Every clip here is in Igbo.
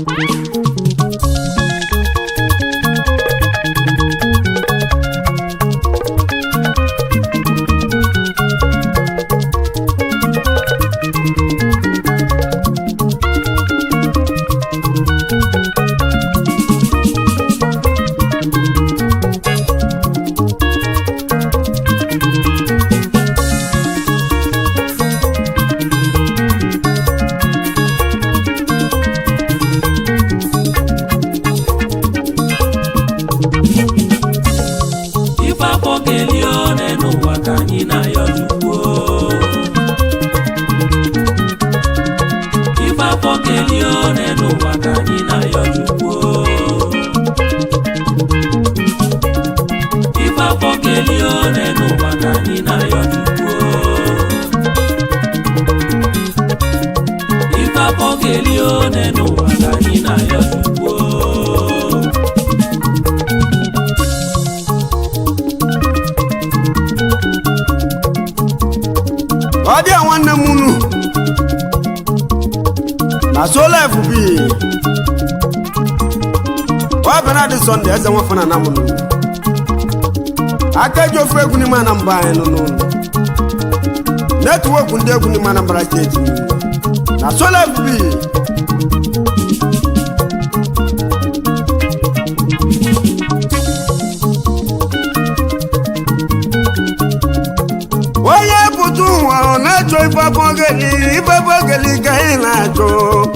ife afọ kelie one n'ụwa ka anyị na-ayọ chukwu ife afọ kelie one n'ụwa ka anyị na-ayọ chukwu ife afọ kelie one n'ụwa ka anyị na-ayọ chukwu ife afọ kelie one n'ụwa ka anyị na-ayọ chukwu ọ dị a nwanne m unu na solef bi ọ bịara dị sọnde eze nwafọ na mụnụ aka ji ofu egwu n'ime anambra anyị nụ n'ụlọ netwọk ndị egwu n'ime anambra steeti na solef bi onye pụta ụwa ọ na-achọ ifefe ogeli ifefe ogeli ka ị na-achọ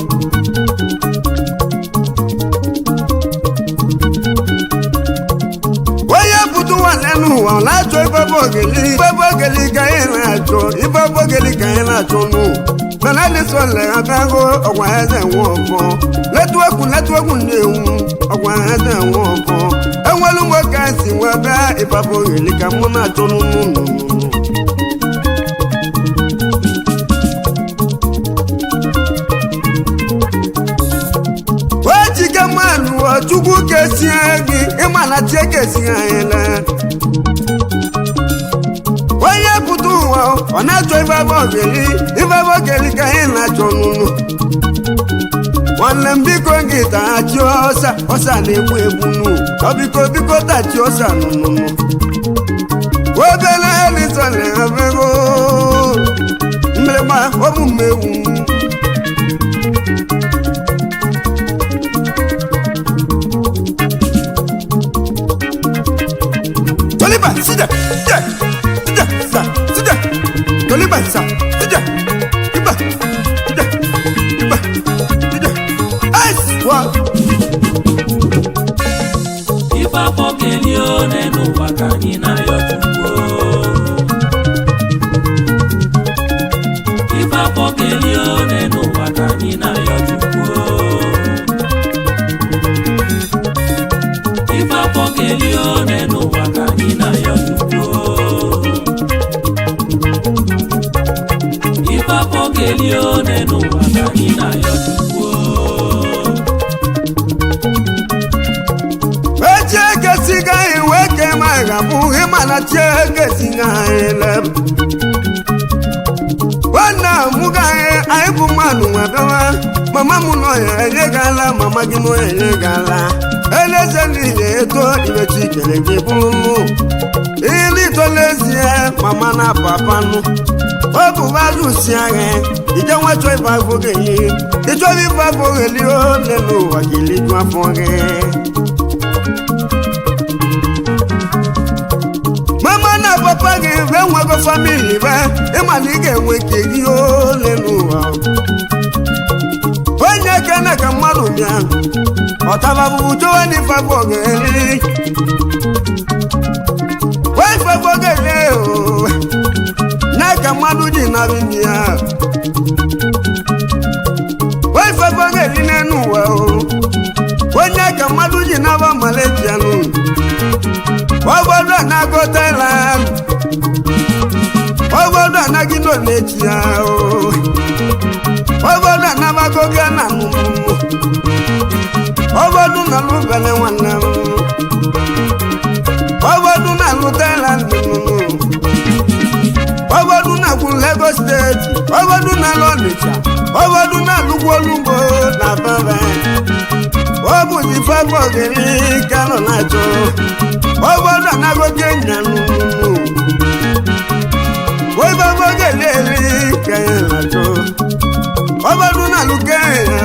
onye pụta ụwa n'elu ụwa ọ na-achọ ifefe ogeli ifefe ogeli ka ị na-achọ ifefe ogeli ka ị na-achọ nụ mana dịsọle abịago ọgwa eze nwe ọfọ netwekwu netwekwu na-enwu ọgwa eze nwe ọfọ enwelu nwoke si wee bịa ifefe ogeli ka mụ na-achọ n'ụnụ ojike mmanụ chukwu kesie gị ịmana tie kesie ele onye pụta ụwa ọ na-achọ ifebe ogeli ifebe ogeli ka ị na-achọ nụnụ nwanne m biko gị tachi ọsa ọsa na-egbu egbu nụ ọ biko biko tachi ọsa nụnụnụ obele elisone abego mmerịgba omume ewu Toliba, sida, sida, sida, sa, sida. Toliba, sa, sida. Iba, sida, iba, sida. Ice, wa. ife afọ kelie one n'ụwa ka anyị na-ayọ chukwu ife afọ kelie one n'ụwa ka anyị na-ayọ chukwu ife afọ kelie one n'ụwa ka anyị na-ayọ chukwu ife afọ kelie one n'ụwa ka anyị na-ayọ chukwu Eche kesi ga iwe ke ma ga bu imana che kesi ga ile. Wana mu ga ai bu manu wa bewa. Mama mu no ya ele gala, mama gi no ele gala. Ele se ni ye to ibe chi kele ge bulu. Ili to lezie mama na papa nu. Ọ bụ bazu si agha, ije nwa chọ ife afọ gị. Ịchọ ife afọ gị o lelu ụwa gị liju afọ gị. mama na papa gị be nwego famili be ịma na ị ga-enwe nke gị ole n'ụwa onye kene ka mmadụ bịa ọtababụbụ chọwa n'ife afọ ga-eri wee ife afọ ga-eri o nye ka mmadụ ji narị ndị ya wee ife afọ ga-eri n'elu ụwa o onye ka mmadụ ji naba Malaysia nụ obodo anago Thailand obodo anaghị Indonesia o obodo anabago Ghana nụ obodo na lụbele nwanne m obodo na alụ Thailand nụ obodo na na-agwụ Lagos steeti obodo na-alụ Ọnịcha obodo na-alụgwu olugbo na baba ọ bụzi fabọ ogiri ka nọ na-achọ obodo anagote nyanụ oibobo ga-eli ka ya na-achọ obodo na-alụke ya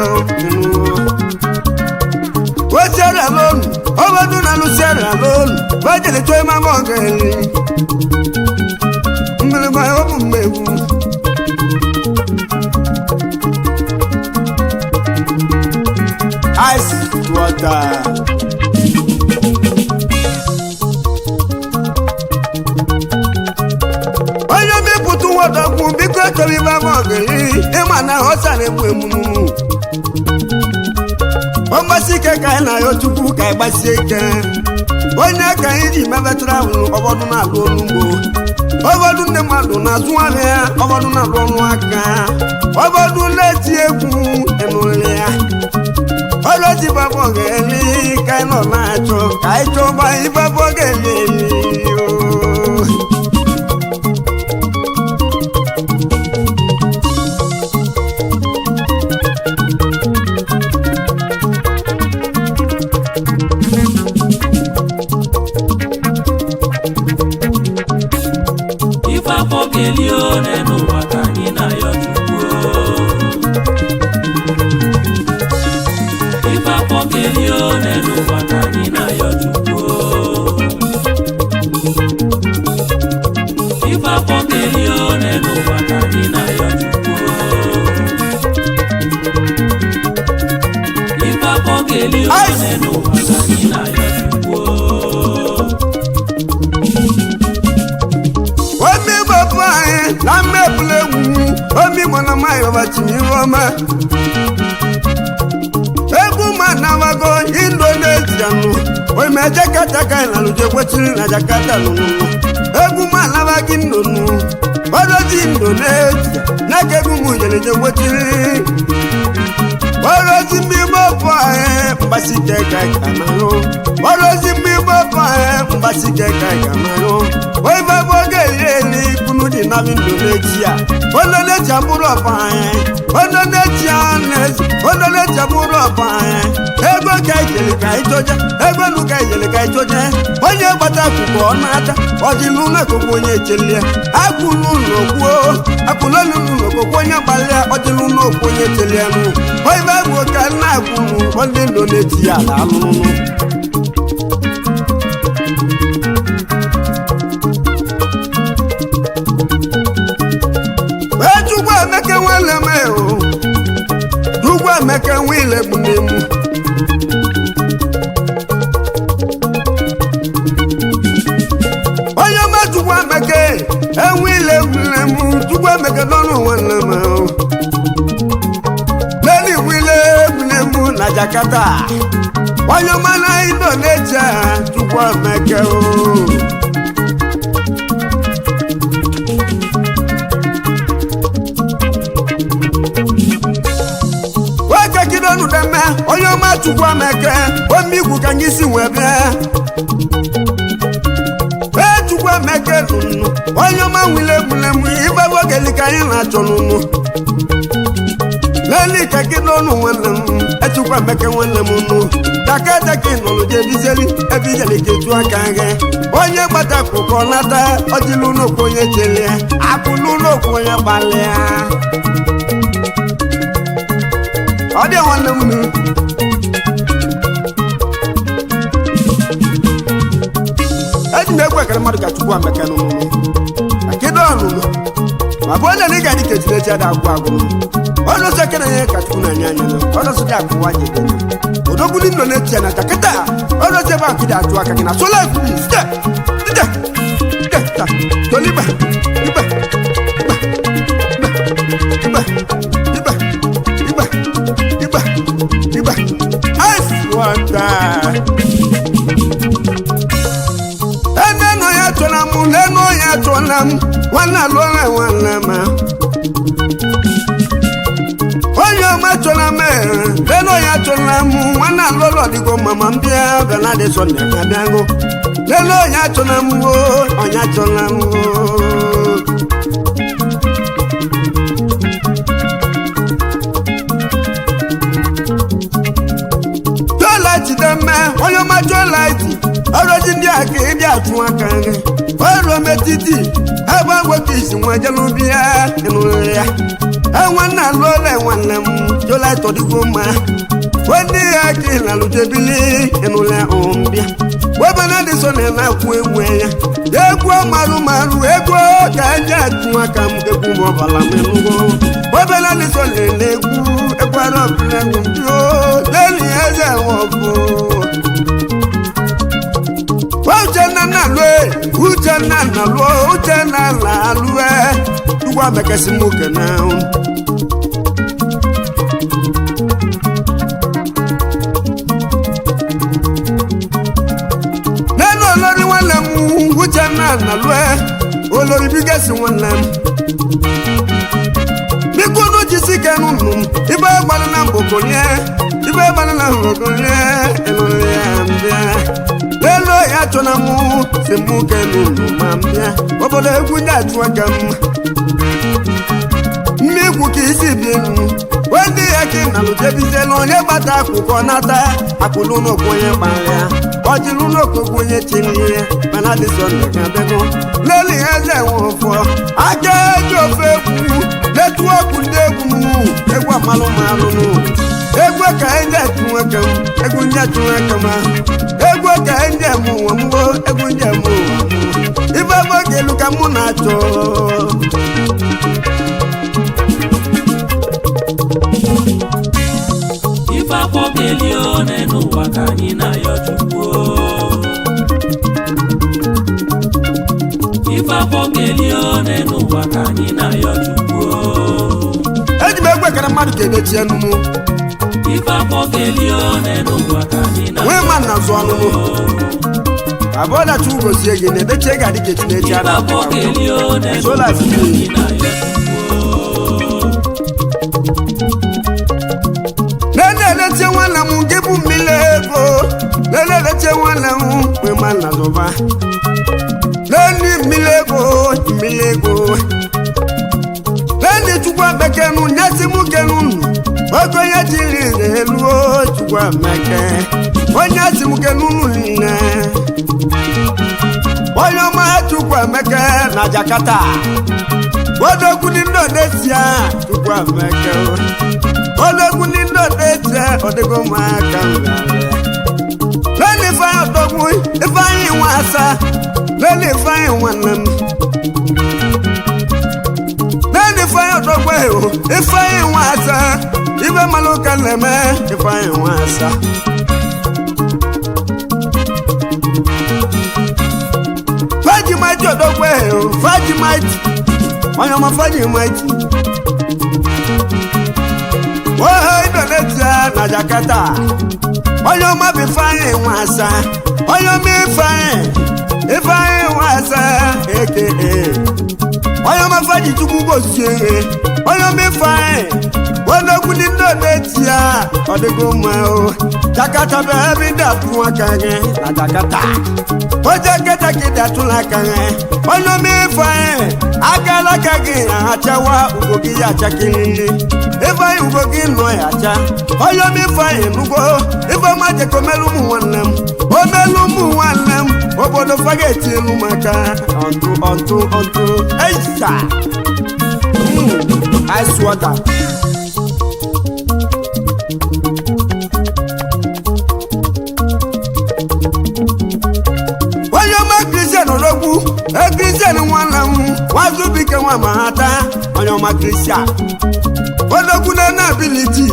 o Sierra Leone obodo na-alụ Sierra Leone bajele chọọ ịmama ọga-eli mgbịrịgba ọ bụ mmegbu ice water. onye mepụta ụwọdọkwu biko echọrọ ibe ama ọgịrị ịma na ọsa na-egbu emumu ọgbasi ike ka anyị na-ayọ chukwu ka anyị gbasie ike onye ka anyị ji mebatara ahụ ọbọdụ na-alụ olugbo ọbọdụ ndị mmadụ na-azụ ahịa ya ọbọdụ na-alụ ọnụ aka ọbọdụ na-eti egwu enụrịrị ya ọlọ́tí bàbọ̀ gẹ̀ẹ́lì kẹ́nà máa jọ káìjọba ìbàbọ̀ gẹ̀ẹ́lì ooo. ife afọ keli o n'enu ụwa ka anyị na-ayọ chukwu ife afọ keli o n'enu ụwa ka anyị na-ayọ chukwu ife afọ keli o n'enu ụwa ka anyị na-ayọ chukwu ife afọ keli o n'enu ụwa ka anyị na-ayọ chukwu omi bàbá yẹn lámẹ́bùlẹ̀ wù ú omi mọ̀nà máa yọ̀ bàtì ní ọmọ. egwu ma na-amago indonesia nụ oime jakataka ịlalụje kwechiri na jakarta nụnụ egwu ma anabaghị nnụnụ odozi indonesia n'aka egwu m jeleje kwechiri odozi mmigbo bụ anyị mgbasike ka ịkamarụ odozi mmigbo bụ anyị mgbasike ka ịkamarụ oibe bụ oge eri eri kunu dị na indonesia indonesia bụrụ ọba anyị indonesia nezi indonesia bụrụ ọba anyị ego ka ijele ka ịchọje ego nu ka ijele ka ịchọje onye gbata akwụkwọ ọ na-ata ọdịlụ n'akụkụ onye echelie akwụlụ ụlọ kwuo akwụlụ ụlọ kokwu onye gbalịa ọdịlụ n'okwu onye echelie nụ oibe bụ ka nna akwụlụ ndị indonesia na alụlụ echukwu emeke nwele m o chukwu emeke nwile bụ n'emu onye ọma chukwu emeke enwile gwulemu chukwu emeke n'ọnụ nwanne m o leli wile egwulemu na jakarta onye ọma na indonesia chukwu emeke o nwoke kidonu deme onye ọma chukwu ameke ome igwu ka anyị si wee bịa ee chukwu emeke nụnụ onye ọma nwile egwulemu ibe ogeli ka anyị na-achọ n'ụnụ leli ka kidonu nwanne m echukwu emeke nwanne m nụ dakadaki nụrụ jebizeli ebe ijeli ka etu aka gị onye gbata kụkọ nata ọdịlụ n'okwu onye chelie akwụlụ n'okwu onye gbalịa ọ dị nwanne m nụ eji m egwu ekele mmadụ ka chukwu ameke n'ụlụ na kedu ọnụnụ ma bụ onye na ị ga-adị ka ejiri eji ada agwụ agwụ ọnụ ụzọ ekele nye ka chukwu na-enye anya nụ ọnụ ụzọ dị akụwa ji ede odogbuli nọ na-echi ya na jakịta ọnụ ụzọ ebe akụ dị atụ aka gị na sola site site site ta toliba ibe ibe ibe ibe ibe ibe ibe ice water ene nọ ya chọla m lenu ya chọla m nwanne alụọla nwanne m onye ọma chọla m lenu ya chọla m nwanne alụọla ọdịgo mama m bịa benadị sọnde abịago lenu ya chọla m o onye chọla m o ịbịa atụ aka gị oruo metiti ebe nwoke isi nwa jelubi ya ịnụrụ ya enwanne alụọla nwanne m jola tọdịgo mma wndị ya ka ị na-alụjebili ịnụrụ ya ọmbịa webana dị so na na-akwụ egwu ya egwu marụ marụ egwu ka eji atụ aka m egwu ma ọbala m ịnụgo webana dị so na egwu egwu arọbịla m jụọ leli eze nwọbụ uchenna na alụ uchenna na alụ uchenna na alụ ugwu abekasị m oke na nínú olórí wọn lè mú uchenna na alụ olórí bígẹ́sì wọn lè mú bíkúnú jí sí kẹnu nù ibà gbalẹ̀ náà bòkò yẹ ibà gbalẹ̀ náà bòkò yẹ ẹnu yẹ àmbíà lelo ya chọna mụ si mụ kenu nụ ma mbịa obodo egwu ndị atụ aka m mmikwu ka isi bi enu ndị ya ka ị na-alụjebizela onye gbata akwụkwọ nata akwụlụ n'okwu onye kpara ya ọjịlụ n'okpokwu onye chiri ya mana dịsọ ndị ga-abịago leli eze nwe ụfọ aka eji ofe egwu letu ọkụ ndị egwu m egwu amalụ malụ nụ egwu ka ndị atụ aka m egwu ndị atụ aka m egwu ka ndị eme ụwa mgbo egwu ndị eme ụwa ibe ebe oge elu ka mụ na-achọ ife afọ kelie one n'ụwa ka anyị na-ayọ chukwu ife afọ kelie one n'ụwa ka anyị na-ayọ chukwu eji m egwu ekere mmadụ ka emechi enu mụ ife afọ kelie one n'ụwa ka anyị nwee na-ayọ ma nna zụ ọnụ mụ abụọ dachi ugozie gị na-edechi ego adị ka echinechi ife a afọ na-akpọ kelie one Sola n'ụwa ka Fide. anyị na-ayọ nene eletie nwanne m gị bụ mmiri ego nene eletie nwanne m nwee ma nna zụba neni mmiri ego mmiri ego neni chukwu bekenu nyesi m kenu nnu oge onye jiri elu chukwu emeke onye si m kenu nnu niile onye ọma chukwu emeke na jakata odogwu ndị ndị odesia chukwu emeke odogwu ndị ndị odesia odego ụmụaka lele ifeanyị odogwu ifeanyị nwa asa lele ifeanyị nwanne m lele ifeanyị odogwu eho ifeanyị nwa asa ibe malụ ka na-eme ifeanyị nwa asa fajimati odogwu eho fajimati onye ọma fajimati ohe indonesia na jakarta onye ọma bụ ifeanyị nwa asa onye ọma ifeanyị ifeanyị nwa asa eke onye ọma faji chukwu gosie ihe onye ọma ifeanyị onogwu ndị indonesia ọ dịgo mma o jakarta bụ ebe ndị atụ aka gị na jakarta oje keta ka ịdị atụla aka gị onye ọma ifeanyị akala aka gị achawa ugo gị ya achakiriri ifeanyị ugo gị nọ ya acha onye ọma ifeanyị nugo ifeọma jekọ melu ụmụ nwanne m o melu ụmụ nwanne m obodo faga etielu maka ọntụ ọntụ ọntụ eisa ice water onye ọma kristian ologwu e kristian nwanne m nwazubike nwa ma ha taa onye ọma kristian ologwu na na abiliti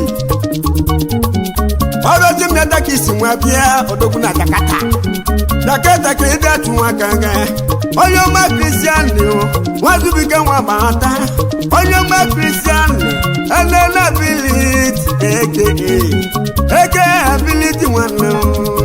ọrụzi m yata ka isi nwa bịa odogwu na jakata jakata ka ịdị atụ nwa ka nga onye ọma kristian nwazubike nwa ma ha taa onye ọma kristian enene abiliti eke eke abiliti nwanne m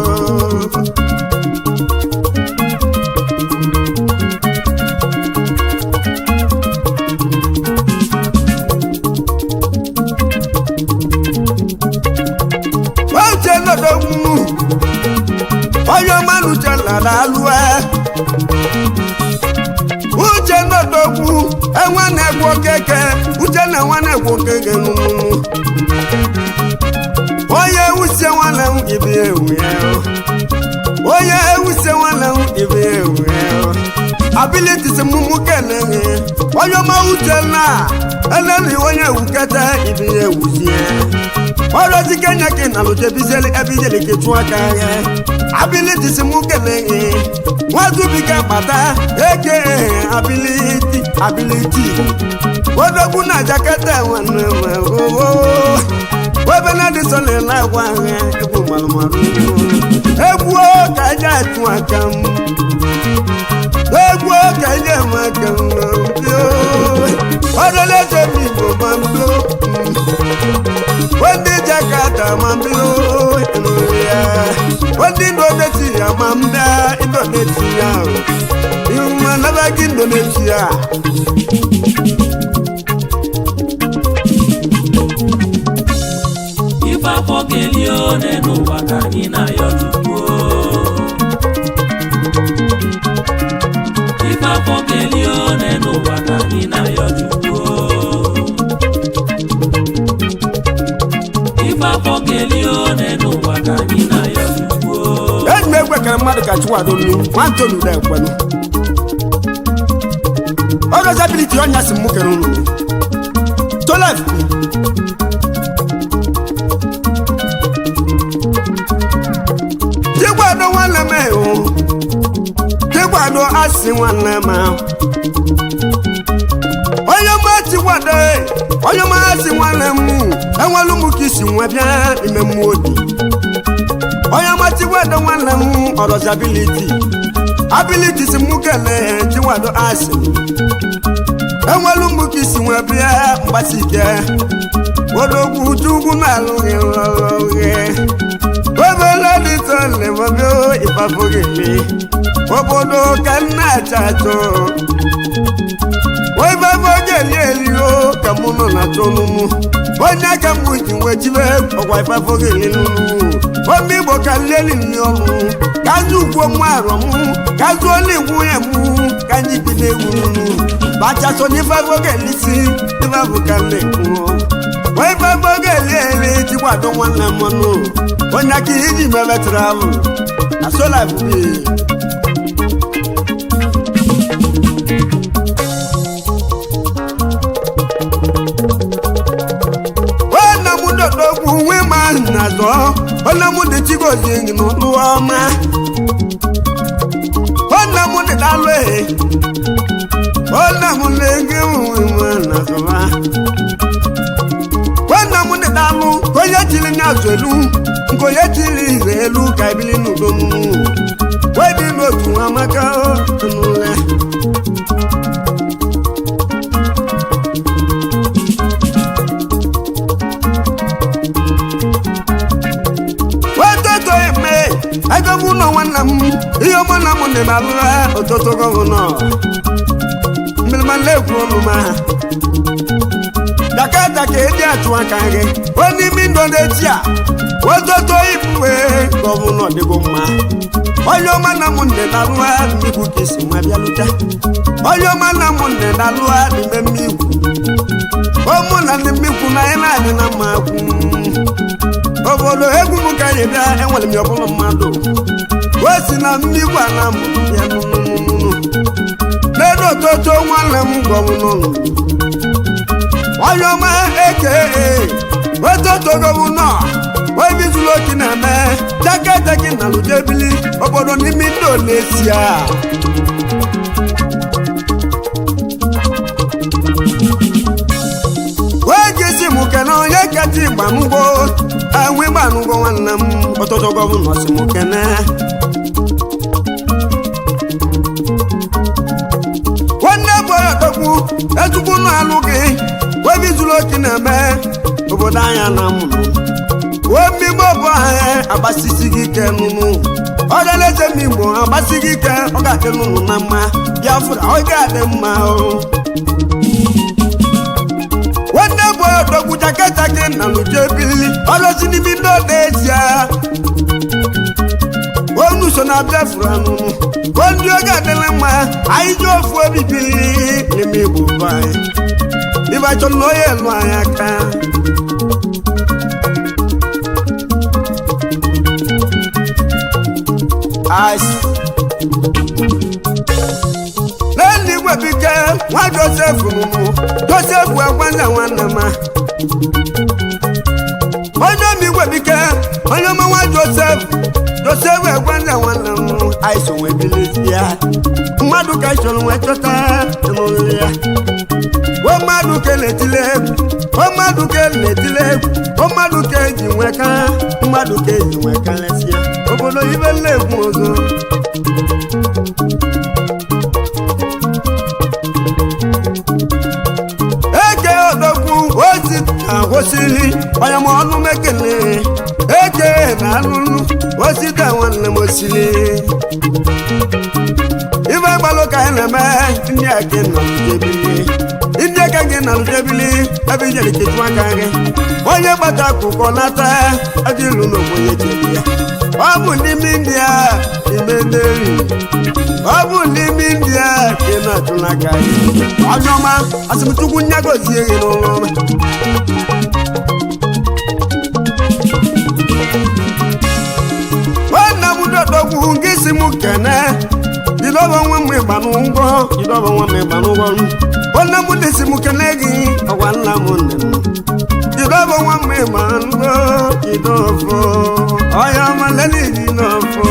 uche nọdogwu onye ọma na uche lara alụe uche nọdogwu enwe na-egwu okeke uche na enwe na-egwu okeke n'ụmụmụ onye wusie nwanne m gibi ewu ya onye ewusie nwanne m ibe ya ewu abilitis mụmụ keleghe onye ọma uche na eneni onye ewuketa ibe ya ewuzie ọrọzi kenya ke na lụje bizeli ebijeli ke chụọ aka ya abilitis mụ keleghe nwazubiga kpata eke abiliti abiliti odogwu na jakata nwanne m oo ebe na dị sọ na-ele agwa ahịa egwu malụmalụ egwu ka eji atụ aka m egwu ka eji eme aka m ọdụla eze m igbo ma mbio ndị jakata ma mbio ya ndị indonesia ma mbịa indonesia ihu ma naba gị indonesia ife afọ kelie one n'ụwa ka anyị na-ayọ chukwu ife afọ kelie one n'ụwa ka anyị na-ayọ chukwu ife afọ kelie one n'ụwa ka anyị na-ayọ chukwu eji m egwe kere mmadụ ka chiwado nnu nwantonu da ekwenu ọgọzabiliti ọnya si mụ kere unu tolef tigwado nwanne m ewu tigwado asị nwanne m ahụ onye ma tigwado onye ma asị nwanne m enwelu m ka isi nwe bịa ime mmụọ obi onye machiwado nwanne m ọrọzi abiliti abiliti si mụ kelee chiwado asị enwelu m ka isi nwe bịa mgbasi ike odogwu chukwu na-alụghị lọlọghị obele dịtọlebọbio ịfafogele obodo ka nna achọ achọ oifafogeli elio ka mụ nọ na tolumu onye aka m ji wee jibe ọgwa ifafogeli nunu omi igbo ka nleli nri ọrụ ka anyị ugwo mụ arọ m ka zụọla igwu ya mụ ka anyị bido egwu nunu bachaso n'ifafogeli si ifafụ ka m na-ekwu oifafogeli ele jikwado nwanne m ọnụ onye aka iji mebe travel na sola bụbi nwanne m dodogwu nwe ma na zọ nwanne m dị chigozie gị n'ụlụ ọma nwanne m dị dalụ ehe nwanne m na-ege nwe ma na zọba nwanne m dị dalụ ka onye chiri n'azụ elu nke onye chiri ize elu ka ebili n'udo m wedị n'otu amaka n'ụlọ wetoto eme ego m ụlọ nwanne m ihe ọma na m dị na-alụra ụtụtụ gọvanọ mmerimana egwu ọnụ ma dakata ka eji atụ aka gị onye ime indonechi a wetoto ibuwe gọvanọ dịgo mma onye ọma na m dị na-alụra mmigwu ka isi nwa bịalụta onye ọma na m dị na-alụra n'ime mmigwu ụmụ na ndị mmikwu na anyị na-adị na mma kwu obodo egwu m ka anyị bịa enwere m ya ọbụla mmadụ o si na mmigwu ala m ya nụnụnụnụ n'elu ototo nwanne m gwọbụ n'ụlọ onye ọma eke ototo gọvanọ oebizuru oki na-eme jaketeki na lujebili obodo n'ime indonesia wee gesi m kene onye kacha ịgbanụgo enwe ịgbanụgo nwanne m ọtụtụ gọvanọ si m kene nwanne bụ ọtọkwu echukwu na-alụ gị webizuru oki na-eme obodo anya na mụnụ wee mmigbo bụ anyị agbasisi gị ike nụnụ ọdalaeze m igbo agbasi gị ike ọ ga-adị nụnụ na mma biafra ọ ga-adị mma o nwanne bụ odogwu jaketa gị na lujebili ọlọsi n'ime ndị ọda ezie onu so na biafra anụnụ o ndị oge adịla mma anyị ji ofu obi bili n'ime igbo bụ anyị ịbachọ na onye elu anyị aka ice lẹ́nu ìwé bí kẹ́ wọ́n joseph nùnú joseph ẹ̀gbọ́nlẹ̀ wọn nà má. onye mi ìwé bí kẹ́ onye ọmọ wọn joseph joseph ẹ̀gbọ́nlẹ̀ wọn nà mú àìsàn wọn ebi lè fi ya. mmadụ ka ìṣòro wọn chọta ẹnu nri ya. wọ́n mmadụ ka na-etile egwu wọ́n mmadụ ka na-etile egwu wọ́n mmadụ ka eji nweka mmadụ ka eji nweka lesịa obodo ibe nna-egwu ọzọ. eke odogwu ozi na-agwụsịrị onye ma ọnụ mekele eke na alụlụ osita nwanne m osiri ife gbalụ ka anyị na-eme ndị a gị nọ n'ujebili ndị aka gị nọ n'ujebili ebe ijere ketu aka gị onye gbata akwụkwọ nata ebe ilu n'ogbenye jeli ya ọ bụ n'ime india ime nderi ọ bụ n'ime india ka ị na-achụ n'aka gị onye ọma asịmchukwu nyagozie gị n'ụlọ ọma nwanne m dodogwu gị si m kene jidoba nwa m ịgba n'ụgwọ jidoba nwa m ịgba n'ụgwọ nwanne m dị si m kene gị ọgwa nna m nne m jidoba nwa m ịgba n'ụgwọ jidofo ọya ọma lele jidofo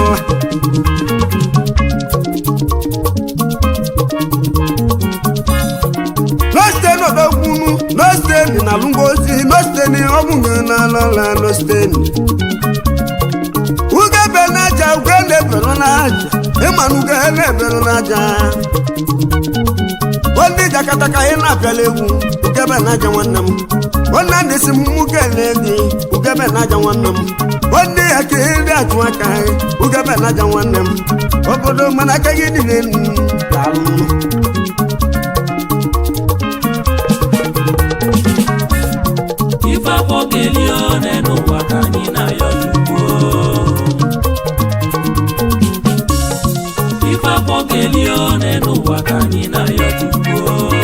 nosteni odogbunu nosteni na lungozi nosteni ọbụghị na alọla nosteni ugebe n'aja uge na-ebelu n'aja ịmana uge na-ebelu n'aja ndị jakataka ị na-apịala egwu ugebe n'aja nwanne m nwanne ndị si m nwoke na-edi ugebe n'aja nwanne m ndị ya ka ndị achụ aka ugebe n'aja nwanne m obodo mana aka gị dị n'elu daalụ ife afọ kelie one n'ụwa ka anyị na-ayọ chukwu ife afọ kelie one n'ụwa ka anyị na-ayọ chukwu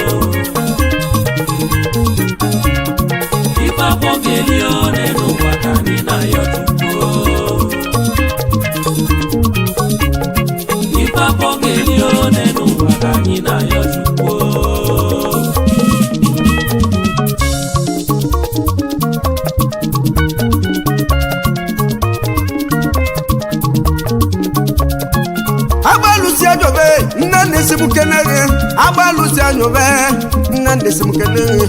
ife afọ kelie one n'ụwa ka anyị na-ayọ chukwu ife afọ kelie one n'ụwa ka anyị na-ayọ chukwu agbalụsi anyobe nne nne si m kene gị agbalụsi anyobe nne nne si m kene gị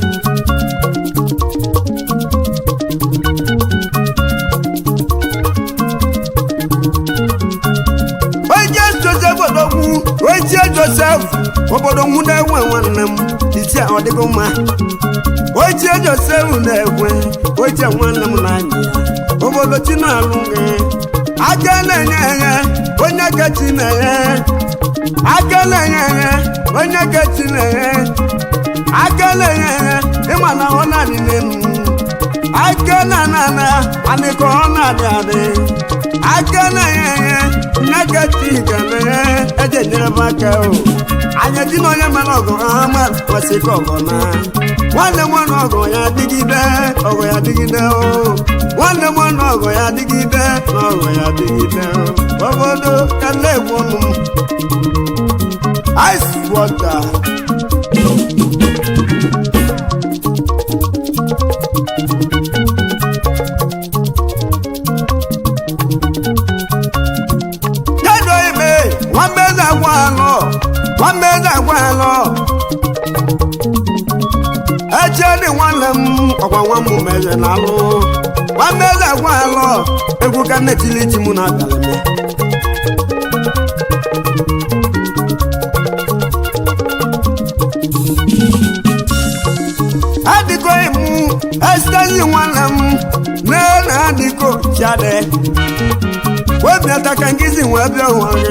onye josef odogwu onye josef obodo nwụ na-enwe nwanne m isi ọ dịgo mma onye josef na-ekwe onye nwanne m na-anya ya obodo chi na-alụ gị aka na-enye enye onye kechi na-enye aka na-enye enye onye kechi na-enye aka na-enye enye ịma na ọ na-adị n'elu aka na-ana ana anị ka ọ na-adị adị aka na-enye enye onye kechi ga na-enye eje nyere m aka o anya ji na onye mere ọgụ ha ma kwesị ka ọgọ na nwanne m nwanne ọgọ ya dịgide ọgọ ya dịgide o nwanne m nwanne ọgọ ya dịgide na ọgọ ya dịgide o obodo ka na-egbu ọnụ m ice water kedu ime nwamba eze agwa alọ nwamba eze agwa alọ eche dị nwanne m ọgwa nwa m mere na alụ nwamba eze agwa alọ egwu ka nnetili ji mụ na abalị adịgo imu esitezi nwanne m nne na adịgo chiade webi ataka ngizi wee bịa ụwa gị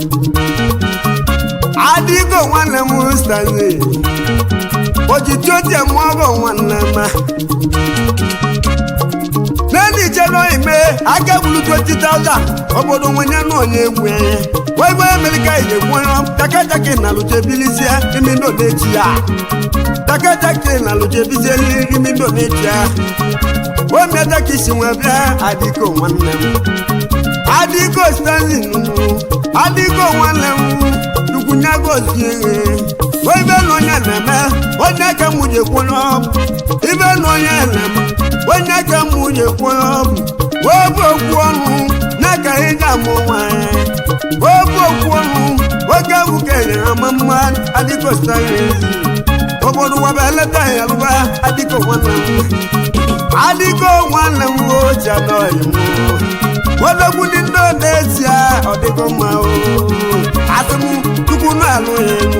adịgo nwanne m stazi ojiji otie mụ ọgọ nwanne m n'elu ichedo ime aka gburu 20,000 obodo nwenye na onye egwu enye wee gwe emerika ije gwụọ takataki na luchebilisie imi ndo na-echi ya takataki na luchebisie imi ndo na-echi ya omieta ka isi nwe bịa adịko nwanne m adịko stanley nunu adịko nwanne m chukwunyagozie ibe na onye na-eme onye ka m ji kwụrụ ọbụ ibe na onye na-eme onye ka m ji kwụrụ ọbụ wee bụ okwu ọnụ na ka ị ga-amụ nwanyị wee bụ okwu ọnụ oge ahụ kenyere ama mma adịko stanley obodo waba eleta ya lụba adịko nwanne m adịgo nwanne m oji anọghị m odogwu ndị ndị n'ezie ọ dịgo mma o asị m chukwu na-alụ ya elu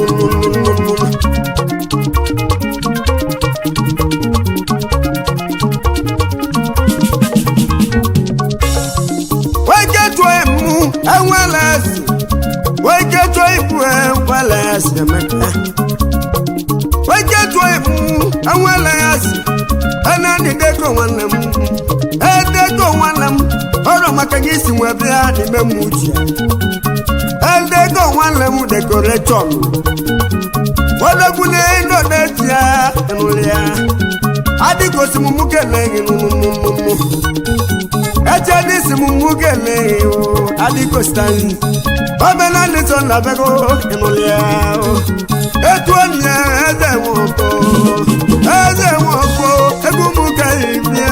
weke tụọ mụ enwela esi weke tụọ ibu enwela esi emeka weke tụọ mụ enwela esi enani deko nwanne m edeko nwanne m ọrụ maka gị si nwe bịa n'ime m uche edeko nwanne m dekoreshọn odogwu n'elu n'eti ya nụrụ ya adịgosi m mụ keleghị nụnụnụnụ eche dị si m mụ keleghị o adịgositaghị omenala so na bego nụrụ ya etu onye eze nwoko eze nwoko egwu m ka ibie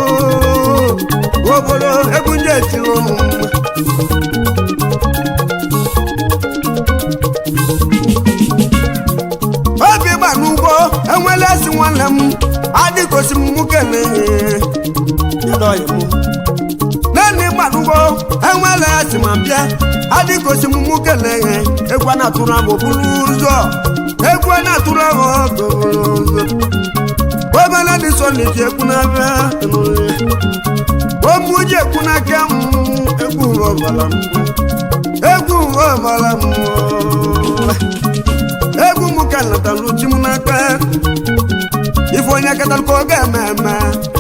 obodo egwu ndị etiri ụmụ obi gba n'ugbo enwela esi nwanne m adịgosi m mụ keleghị naanị gbanugbo enwela esi ma bịa adịgosi m mụ keleghị egwu a na-atụrụ m okpuru ụzọ egwu a na-atụrụ m okpuru ụzọ obele dị so n'iji ekwu n'abịa omuji ekwu n'aka m egwu ọbara m egwu ọbara m egwu m ka natalụ ji m n'aka ife onye katalụ ka ọ ga-eme eme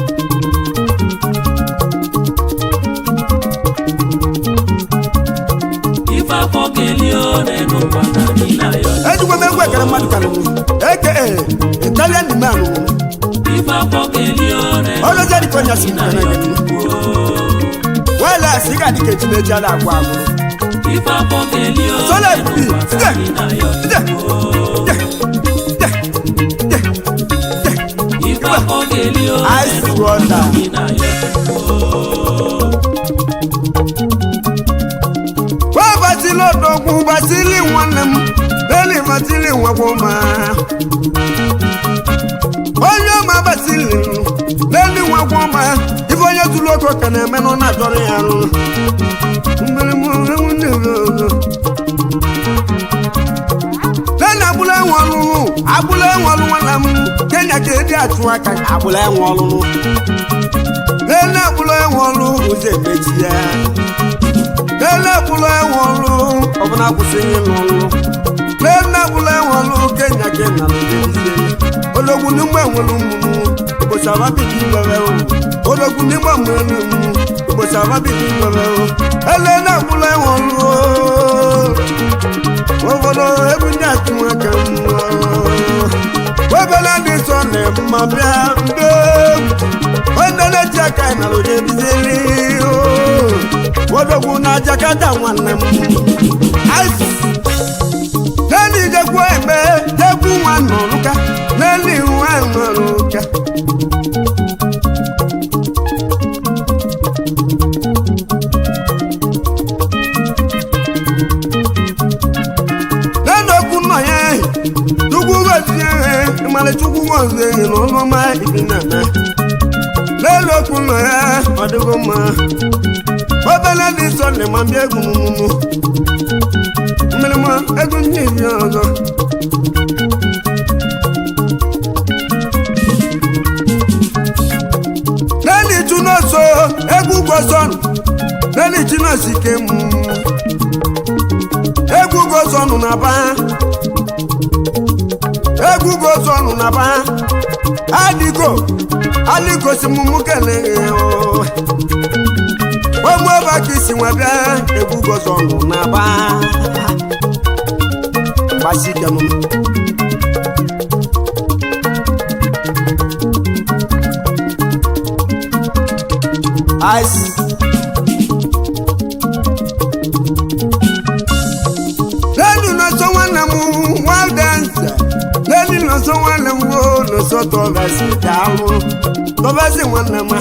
ife afọ ga-eli one n'ụwa ka anyị na-ayọ ejikwa m egwu ekere mmadụ karịrị eke italian man ife afọ ga-eli one ọlọzi adịka onye asị na nkere ayọ gị wela asị ị ga-adị ka echi na-eji ala agwa agwụ ife afọ ga-eli Sola one bi, n'ụwa ka side. anyị na-ayọ ife afọ ga-eli one Ice n'ụwa ka water. anyị na-ayọ wee basili odogwu basili nwanne m beli basili nwekwa ma onye ọma basili beli nwekwa ma ife onye tụrụ oke ka na-eme nọ na-achọrọ ya arụ mmiri m ewu ndị ọzọ lẹ́nu abúlé wọn lulu abúlé wọn lu wọn lam kenya kéde àtú aka abúlé wọn lulu lẹ́nu abúlé wọn lu ọsẹ méjì yá lẹ́nu abúlé wọn lu ọbụna akwụsị ihe lulu lẹ́nu abúlé wọn lu kenya kenya ló dé bísí ológun nígbà wọn lu munu ìbòsí àbá bìbí bẹ̀rẹ̀ o ológun nígbà wọn lu munu ìbòsí àbá bìbí bẹ̀rẹ̀ o ẹlẹ́nu abúlé wọn lu o obodo egwu ndị atụnwe ka mma obele dị nsọ na mma bịa ndo onye na-eji aka na oje bizili odogwu na jakata nwanne m n'elu ijekwu egbe jekwu nwa nọrụka n'elu nwa nọrụka lẹ́nu okun náà yẹn tukú wẹ̀sí yẹn ìmàlẹ̀ tukú wọ̀sí yẹn lọ́nà má ìbí nàná lẹ́nu okun náà yẹn ọdúnkọ mọ́ ọbẹ̀lẹ̀ ní sọ̀lẹ̀ máa bí egun mímú mmímú egun ní ìbí ọ̀dọ́. lẹ́nu ìtúná so egun gbọ́sọ̀nù lẹ́nu ìtúná sì ké mú egwu gozọnụ na ba egwu gozọnụ na ba adịgo alịgosi m mụ keleghe ogbu ebe ka isi nwe bịa egwu gozọnụ na ba gbasikenụ ice lẹ́nu lọ́sọ̀ nwanne m nwadenze lẹ́nu lọ́sọ̀ nwanne m wo lọ́sọ̀ tọ́bẹ̀sì dàlú tọ́bẹ̀sì nwanne m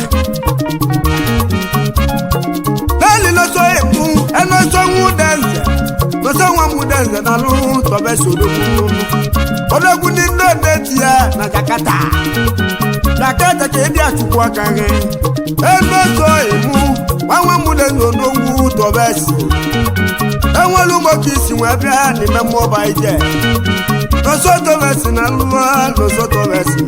lẹ́nu lọ́sọ̀ èkú ẹnọ́sọ̀ nwudenze lọ́sọ̀ nwa nwudenze dàlú tọ́bẹ̀sì odogwu odogwu ní ndóde tiẹ̀ na Jakarta Jakarta ka ebi achukwu aka gị ẹnọ́sọ̀ èmú nwanwe nwudenze odogwu tọ́bẹ̀sì enwere ugbo ka isi wee bịa n'ime mmụọba ije nosotobesi na lụọ nosotobesi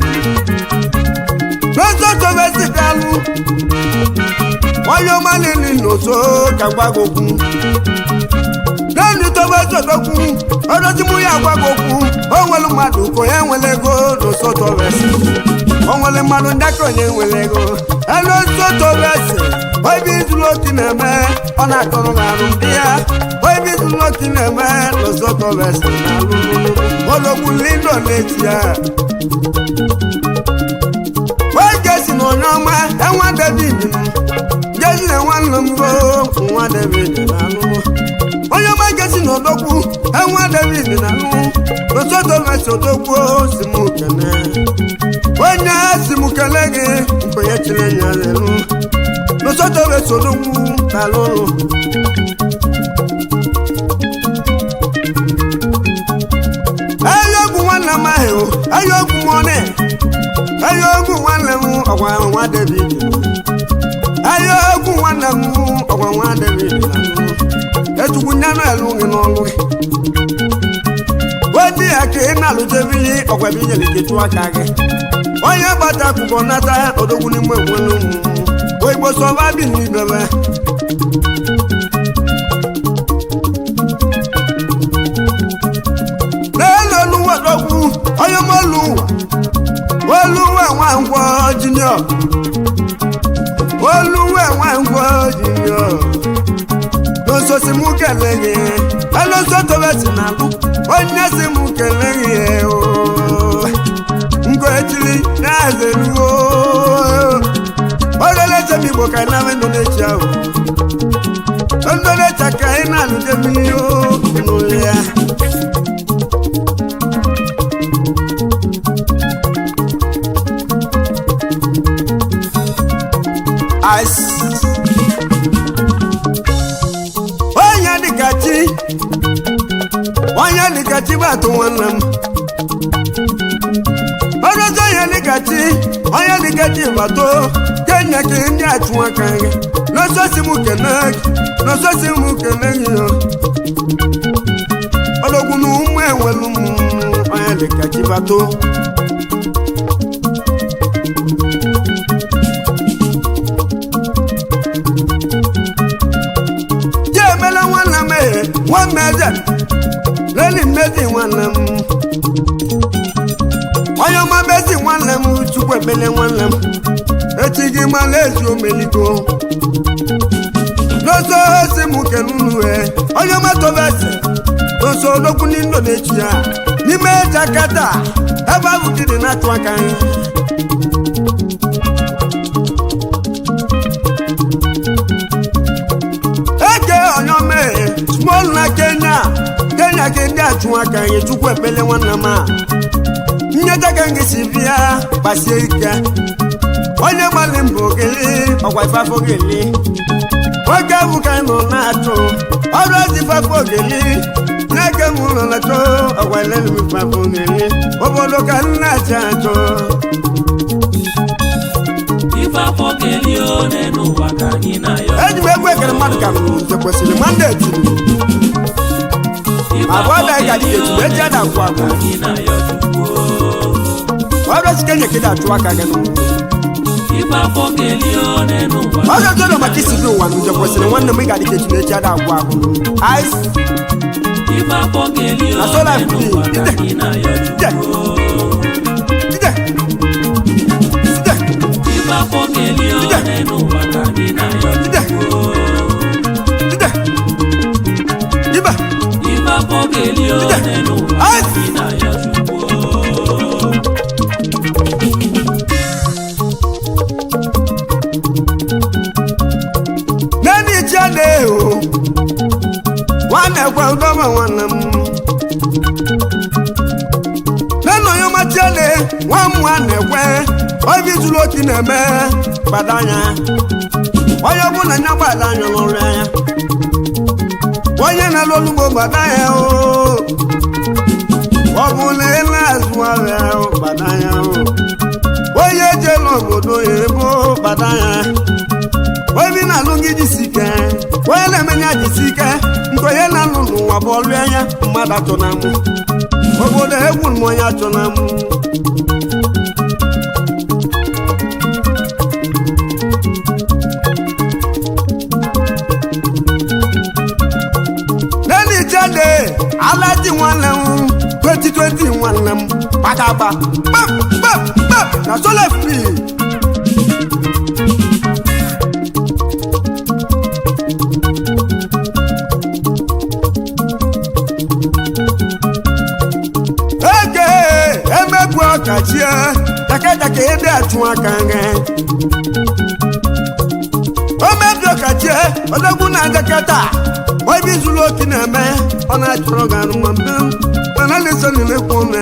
nosotobesi kalụ onye ọma niile n'oso ka gwago okwu naanị tobesi odokwu odozimu ya gwago okwu o nwere mmadụ ka onye nwere ego nosotobesi o nwere mmadụ ndị aka onye nwere ego enosotobesi obi izuru otu na-eme ọ na-akọrọ m arụ ndị ya obi izuru otu na-eme nosotobesi na alụlụ ologbu lindo na-eti ya oge si na onye ọma enwa david gezi na nwanne m go nwa david na alụlụ onye ọma gesi na odogwu enwa david na alụlụ nosotobesi odogwu si m kene onye si m kele gị nkwenye chiri ya lelu nosotobesi odogwu na alụlụ ayọgwụ nwanne m ahụ ayọgwụ m ọnụ ayọgwụ nwanne m ọgwa nwa david ayọgwụ nwanne m ọgwa nwa david etukwu nyanụ elu gị n'ọlụ gị odi ya ka ị na-alụjebili ọgwa bụ inyere gị tụọ aka gị onye gbata akwụkwọ nata odogwu n'ime onwere ụmụ oigbo sọba bi n'ibebe n'elu oluwa odogwu onye molu ụwa oluwa nwangwọ jinio oluwa nwangwọ jinio n'ososi mụ kele gị elosotobesi na alụ onye si mụ kele gị oo ngoetili na-azeruo oleleche m igbo ka na indonesia ahụ indonesia ka ị na-alụje mmiri o n'ụlọ ya ice onye dịka chi onye dịka chi bụ atụ nwanne m ọrụzi onye dịka chi onye dịka chi bato kenya ka ndị achụ aka gị n'ọsọsi m kene gị n'ọsọsi m kene gị yo ọdọgwu na ụmụ enwelu m onye dịka chi bato je emela nwanne m ehe nwanne eze leli mmezi nwanne m onye ọma mezi nwanne m chukwu ekpele nwanne m echi gị mala ezi omeliko n'oso osi m kenunue onye ọma tobese n'oso odogwu n'indo na-echi ya n'ime jakata ebe ahụ gị dị na-atụ aka anyị eke onye ọma ehe small na kenya kenya ka ndị achụ aka anyị chukwu ekpele nwanne m a nyeta ka ngị si bịa gbasie ike onye gbalị mbụ ogeli ọgwa ifafo ogeli nwoke bụ ka anyị nọ na-achụ ọrụ ozi ifafo ogeli n'eke m ụlọ na-achọ ọgwa elelu m ifafo ogeli obodo ka m na-achị achọ ife afọ kelie one n'ụwa ka anyị na-ayọ eji m egwu ekere mmadụ ka m nze kwesịrị mandeti Ife ma bụ afọ ọbịa ka dị kelie etu eji ada agwụ ka agwụ anyị na-ayọ Chukwu ọrụ ozi kenya ka dị achụ aka gị ife afọ kelie one n'ụwa ọ ga jọrọ maka isi gị ụwa na nje kwesịrị nwanne m ị ga-adị ka etu na eji ada agwụ agwụ ice ife afọ kelie Na solar one free. n'ụwa ka anyị na-ayọ Chukwu Ide. Ide. ife afọ kelie one n'ụwa ka anyị na-ayọ Ide. Chukwu Ide. Iba. ife afọ kelie one n'ụwa ka anyị na-ayọ Chukwu nwanne m nena onye ọmachiele nwa mmụọ na-ekwe obi zuru oke na-eme gbadanya onye ọbụla nya gbadanya n'ọrụ ya onye na-alụ olugbo gbadanya o ọ bụ na ele azụ ahịa o gbadanya o onye ejela obodo ebo gbadanya obi na-alụ gị jisi ike onye na-emenye jisi ike nke onye na-alụ n'ụwa bụ ọlụ anya mmadụ achọ na mụ obodo egwu m onye achọ na mụ lẹ́ni jáde alájí wọn lẹ́hún twenty twenty wọn lẹ́hún pàtàkì pep pep pep na sọlẹ̀ fi. ege emegbu ọkachie jakejake ede atụ aka nge o mebi ọkachie odogwu na jaketa obi zuru oke na-eme ọ na-achọrọ gị anụma mbe mana na-eso na-emekwa ome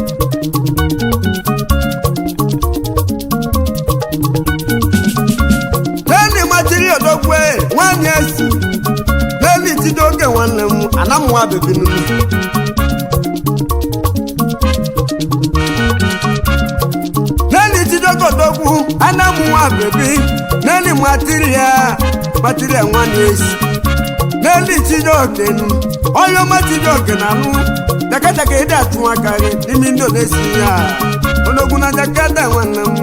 n'eli machiri odogwe nwanyị esi n'eli tide oge nwanne m anamụwa bebi nunu n'eli tide oge odogwu anamụwa bebi n'eli matiri ya matiri ya nwanyị esi n'elu chijioke onye ọma chijioke na anụ jakajaka ịdị atụ aka gị n'ime ndị na-esi ya odogwu na jakada nwanne m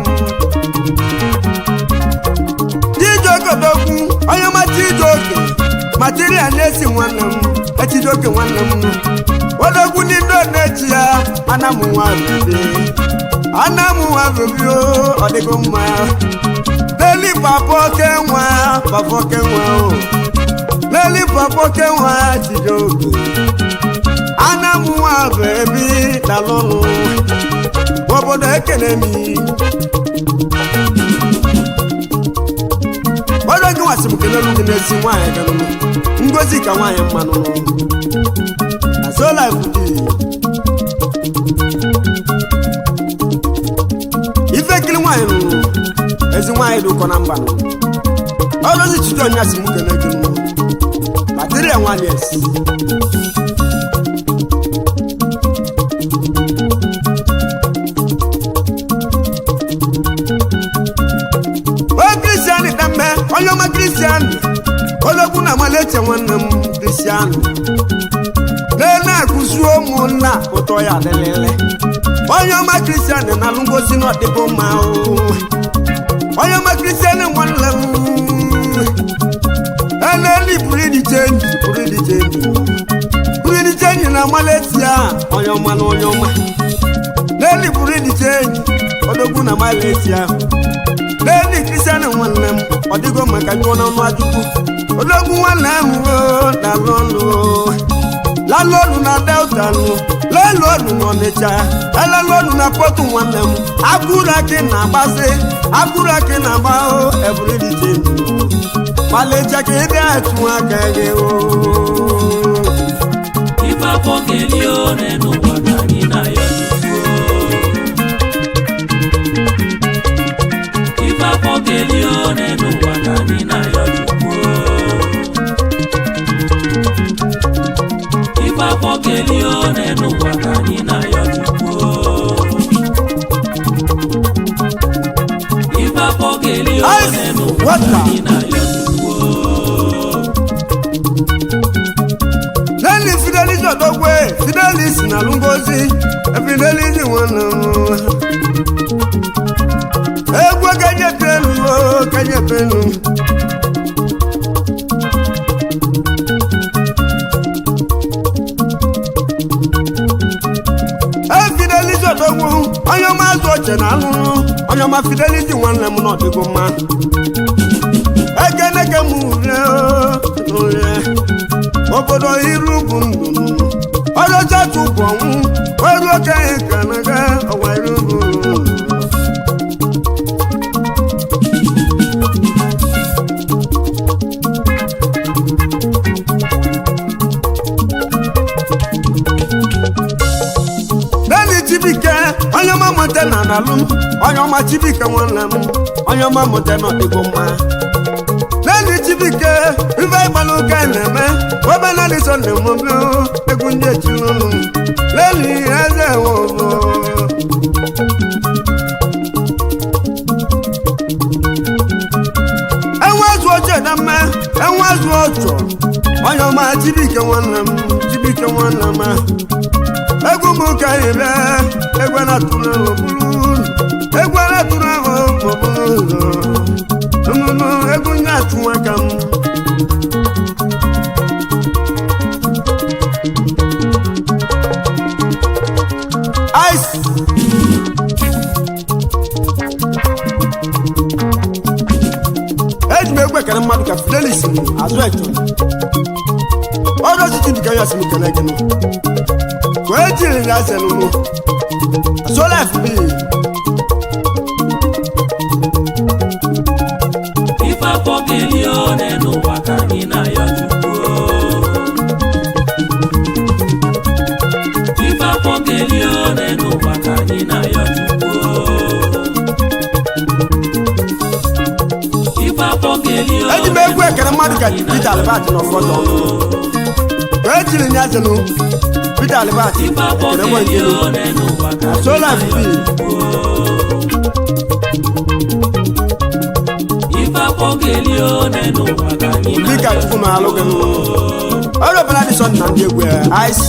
chijioke odogwu onye ọma chijioke material na-esi nwanne m echijioke nwanne m odogwu ndị ndị na-echi ya anamụnwa bebe anamụnwa bebe ọ dịgo mma n'elu papa oke nwa papa oke nwa o lẹ́lí pọ̀pọ̀ kẹwàá àtijọ́gù anamuwa bẹ̀ẹ̀bí dalọ́nu bọ́bọ́dọ̀ ekele mi. bọ́dọ̀ gị wasị m kelelu gị n'ezi nwaanyị ganụnụ ngozi ka nwaanyị mmanụ na so life dị ife kiri nwaanyị nụrụ ezi nwaanyị dị ụkọ na mba nụ ọlọzi chijọ nya si m kele gị nụ Material one yes. O Kristian dambe onye ọma Kristian ologbu na amaleche nwanne m Kristian na-ene akụzi ụmụnna ụtọ ya adịlịlị onye ọma Kristian na-alụ ngosi n'ọdịbụ mma o. onye ọma Kristian nwanne m eleli pụrụ ịdị chenji pụrụ ịdị chenji pụrụ ịdị chenji na Malaysia onye ọma na onye ọma leli pụrụ ịdị chenji odogwu na Malaysia leli kristian nwanne m ọ dịgo maka jụọ n'ọnụ ajụkwu odogwu nwanne ahụ dalụ ọnụ lalụ ọnụ na delta nụ lelu ọnụ n'ọnịcha elelu ọnụ na pọtụ nwanne m akụrụ akị na-agbasị akụrụ akị na-agba o eburu ịdị chenji Malaysia ka ị na-atụ aka gị o ife afọ kelie one n'ụwa ka anyị na-ayọ chukwu ife afọ kelie one n'ụwa ka anyị na-ayọ chukwu ife afọ kelie one n'ụwa ka anyị na-ayọ chukwu ife afọ kelie one n'ụwa ka anyị na-ayọ chukwu lẹ́ni fidelis ọ̀dọ́gbé fidelis nàlúngọ́sí fidelis wọn nà wọn. egwu kẹjẹ pẹlú o kẹjẹ pẹlú. e fidelis ọ̀dọ́gbó onye ọma azụ ọchẹ na alụrụ onye ọma fidelis nwanne m n'ọdịgo mma. ekeneke m ure o ure obodo iru bụ ndụ ọjọcha tụpụ ọnwụ oru okenye ka naga ọwa iru bụ ndụ na alụ m onye ọma chibike nwanne m onye ọma mụta na ọdịgo mma lẹ́ni chibike ife ìgbàlù ká ẹ̀nẹ̀mẹ́ wọ́n bá náà lè sọ ní mọ́ bí ó egun jẹ́ tí lónù lẹ́ni ẹ̀sẹ̀ wọ̀ bọ̀. ẹ̀wọ̀n ẹ̀sùn ọjọ́ ìdámẹ́ ẹ̀wọ̀n ẹ̀sùn ọjọ́ ọyọ̀ máa chibike wọn nà m chibike wọn nà m egwu m ka ị bịa egwu na-atụrụ ahụ bụrụ egwu na-atụrụ ahụ bụrụ ụzọ nnụnụ egwu nye atụ aka m ice eji m egwu ekele mmadụ ka fidelis azụ echo ọrụ osisi dịka ya si m kele gị nụ wee jiri ya selụlụ sola fb ife afọ kelie one n'ụwa ka anyị na-ayọ chukwu ife afọ kelie one n'ụwa ka anyị na-ayọ chukwu ife afọ kelie eji m egwu ekele mmadụ ka peter albert n'ọfọdụ wee jiri ya selụ peter albert ife afọ ekele nwe kelie nkelu one n'ụwa ka anyị sola fb ife afọ kelie one n'ụwa ka anyị dịka na-ayọ chukwu ma alụ gị nụ ọrụ ọbụla dị sọ na ndị egwu ya ice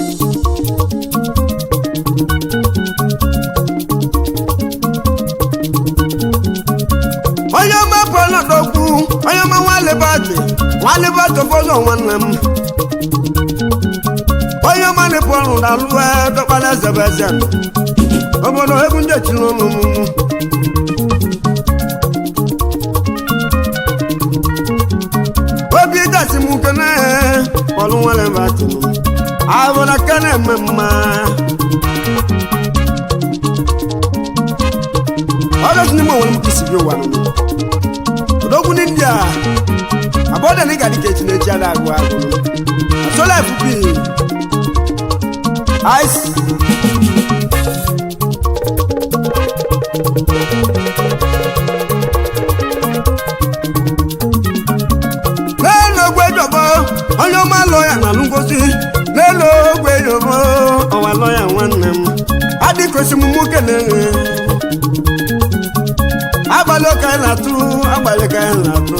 onye ọma pụọla n'okwu onye ọma nwalebatị nwalebatị ụfọdụ nwanne m onye ọma na-epu ọrụ na alụ dọkpara ezebeze obodo egwu ndị echiri ọnụ m obi dasi m kene ọlụ nwere batị ahụla kene eme mma ọdọtụ n'ime onwere m kisi bi ụwa odogwu ndị ndị a abọda na ịga dịka echi na-echi ada agụ agụ asola fp ice n'elu ogwe jọbọ onye ọma lọya na alụ ngozi n'elu ogwe jọbọ ọwa lọya nwanne m adịkosi m nwoke na-enwe abalị ka anyị na-atụ abalị ka anyị na-atụ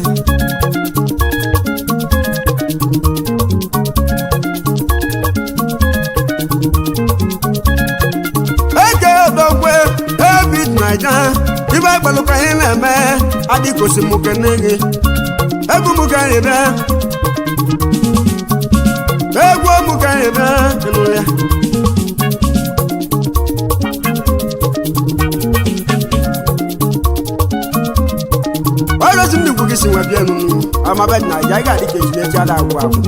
eke odogwe ebit naija ibe agbalụ ka anyị na-eme adịkosi m nwoke na-enwe egwu m ka anyị bịa egwu m ka anyị bịa ịnụrụ ya ọrụzi m n'igwu gị si nwe bịa nụnụ amabe na ya ga-adị ka ejiri eji ada agwụ agwụ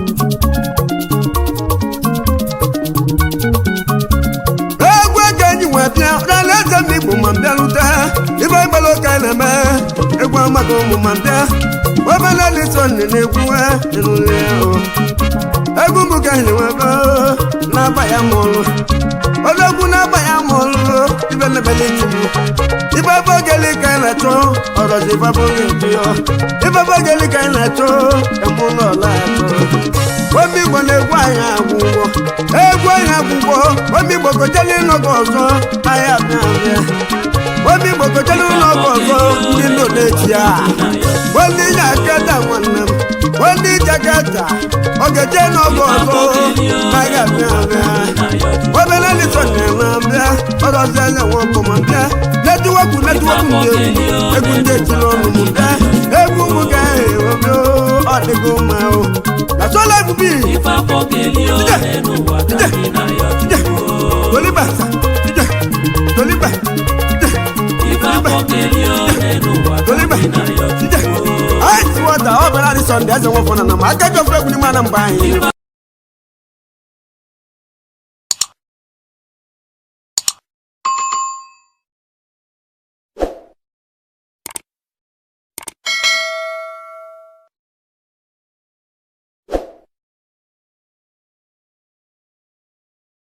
egwu ego enyi nwe bịa ọrịala eze m igbo ma mbịarute ibe gbara ụka na-eme egwu amaghị ụmụ ma mbịa obele lito nne na-egwu ịnụrụ ya o egwu m ka anyị nwebe na-aba ya mụrụ odogwu na-aba ya mụrụ ibe lebele itigbu ibe ebe ogeli ka anyị na-achọ ọrọzi ibe ebe oge ebi ya ibe ebe ogeli ka anyị na-achọ eme ụlọ ọla achọ obi igbo na-egwu anyị agwụgwọ egwu anyị agwụgwọ obi igbo kojeli n'oge ọzọ anyị abịa abịa obi igbo kojeli n'oge ọzọ ndị nọ na-echi ya ndị ji akata nwanne m ndị ji akata ogeje n'oge ọzọ anyị abịa abịa obere lito na-eme abịa ọrọzi anya nwoke ma bịa netiwepụ netiwepụ ndị egwu egwu ndị etiri ọnụ m bịa egwu m ga-ewebe ọ dịgo mma o na sola ebubi ife afọ kelie one n'ụwa ka anyị na-ayọ chukwu toliba ije toliba ije ife afọ kelie one n'ụwa ka toliba anyị na-ayọ ije chukwu anyị si wọta ọ bụla dị sọnde eze nwofọ na na ma aka ji ofe egwu n'ime ana mgbe anyị